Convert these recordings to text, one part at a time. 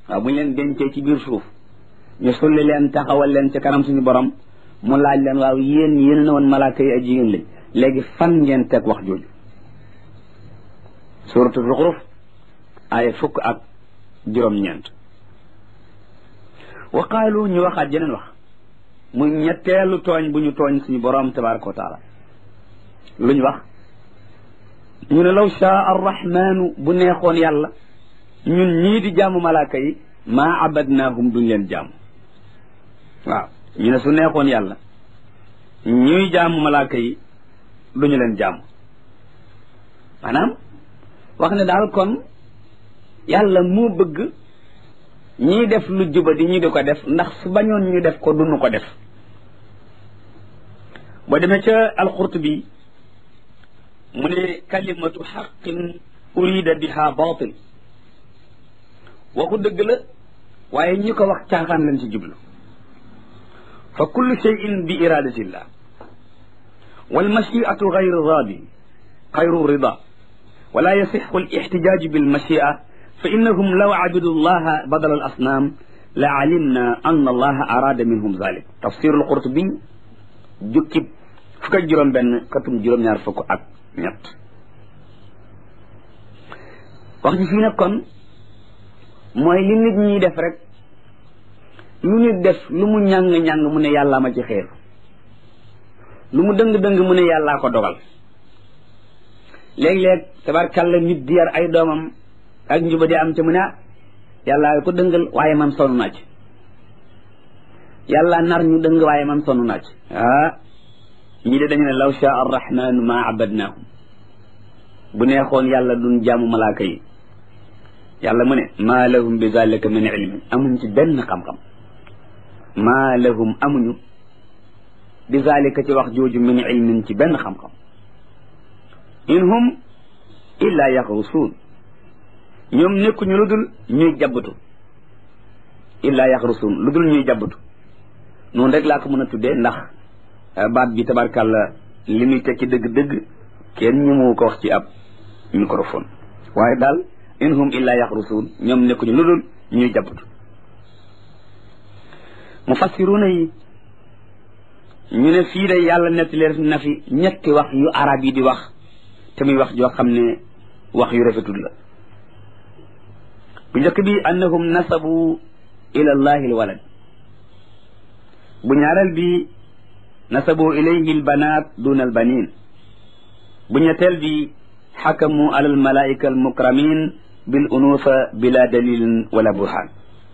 waaw bu ñu leen dencee ci biir suuf ñu sulli leen taxawal leen ci kanam suñu borom mu laaj leen waaw yéen yéen na woon malaaka yi ay jigéen lañ léegi fan ngeen teg wax jooju suratu zuxruf ay fukk ak juróom-ñeent wa qaalu ñu waxaat jeneen wax muy ñetteelu tooñ bu ñu tooñ suñu borom tabaraka wa taala lu ñu wax ñu ne law shaa arrahmanu bu neexoon yàlla ñun ñii di jaamu malaaka yi maa abadnaahum duñ leen jaamu waaw ñu ne su neexoon yàlla ñuy jaamu malaaka yi duñu leen jaamu maanaam wax ne daal kon yàlla moo bëgg ñiy def lu juba di ñu di ko def ndax su bañoon ñu def ko duñu ko def boo demee ca alqurtubi mu ne kalimatu xaqin urida biha batil waxu dëgg la waaye ñi ko wax caaxaan lañ ci jublu fa kullu cheyin bi iradatillah walmachiatu gayru radi gayru rida wala yasixu alixtijaaju bilmachia fa innahum law abidu llaha badala al asnaam la alimna an allaha arada minhum zalik tafsiru alqurtubi jukkib fukk ak juróom benn katum juróom-ñaar fukk ak ñett wax ji fii nag kon mooy li nit ñiy def rek lu nit def lu mu ñàng-ñàng mu ne yàllaa ma ci xeer lu mu dëng-dëng mu ne yàllaa ko dogal léeg-léeg tabarkàlla nit di yar ay doomam ak njuba di am ca mu ne ah yàllaa ko dëngal waaye man sonn naa ci yàlla nar ñu dëng waaye man sonn naa ci ah ñii de dañu ne law shaa arrahmanu ma abadnaahum bu neexoon yàlla duñ jaamu malaaka yi yàlla mu ne maa lahum bi zalika min ilmin amuñ ci benn xam-xam maa lahum amuñu bi zalika ci wax jooju min ilmin ci benn xam-xam in hum illa yaxrusuun ñoom nekkuñu lu dul ñuy jabbatu illa yaxrusuun lu dul ñuy jabbatu noonu rek laa ko mën a tuddee ndax baat bi tabarkàlla li muy tekki dëgg-dëgg kenn ñu mu ko wax ci ab microphone waaye daal in hum illa yaxrusuun ñoom nekkuñu lu dul ñuy jabbatu mufassiruuna yi ñu ne fii de yàlla nettaleer na fi ñetti wax yu arab yi di wax te muy wax joo xam ne wax yu rafetul la bu njëkk bi annahum nasabu ila allahi alwalad bu ñaareel bi nasabu ilayhi albanat duna albanin bu ñetteel bi xakamu ala almalaika almukramin bil unufa bila dalilin wala burhan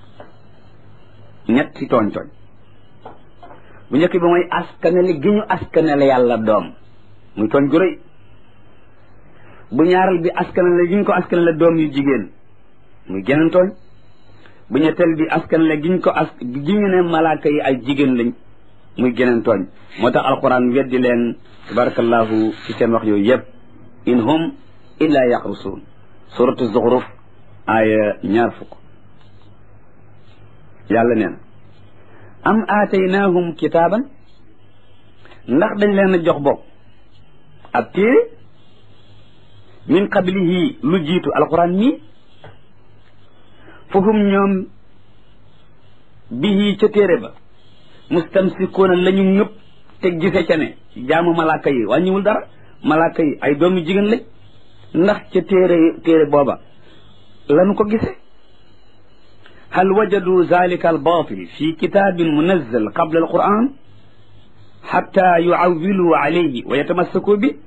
ñetti tooñ tooñ bu njëkk bi mooy askanale gi ñu askanale yàlla doom muy tooñ gu rëy bu ñaareel bi askanale gi ñu ko askanale doom yu jigéen muy geneen tooñ bu ñetteel bi askanale gi ñu ko as gi ñu ne malaaka yi ay jigéen lañ muy geneen tooñ moo tax alquran weddi leen tabarakallahu ci seen wax yooyu yëpp in hum illa yaxrusuun suratu zuxruf aaya ñaar fukk yàlla nee na am aataynaahum kitaaban ndax dañ leen a jox bopp ab téere min qablihi lu jiitu alquran mii fahum ñoom bihi ca téere ba mustamsikuuna la ñu ñëpp te gise ca ne jaamu malaaka yi wàññiwul dara malaaka yi ay doomi jigéen lañ ndax ca téere téere booba lanu ko gise hal wajadu zalika albatil fi kitabin munazzal qabla alquran xatta yuawilu alayhi wa yatamassaku bi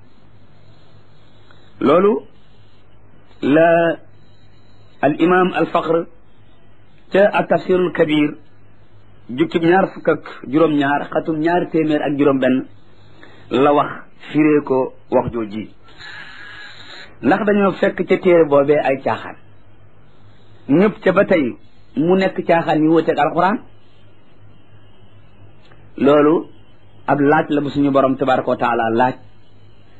loolu la al imam al faqr ca a tafsirul kabir jukkib ñaar fukk ak juróom-ñaar xatum ñaari téeméer ak juróom-benn la wax firee ko wax jooji ndax dañoo fekk ca téere boobee ay caaxaan ñëpp ca ba tey mu nekk caaxaan yu wuteeg alxuraan loolu ab laaj la bu suñu borom tabaraka wa taala laaj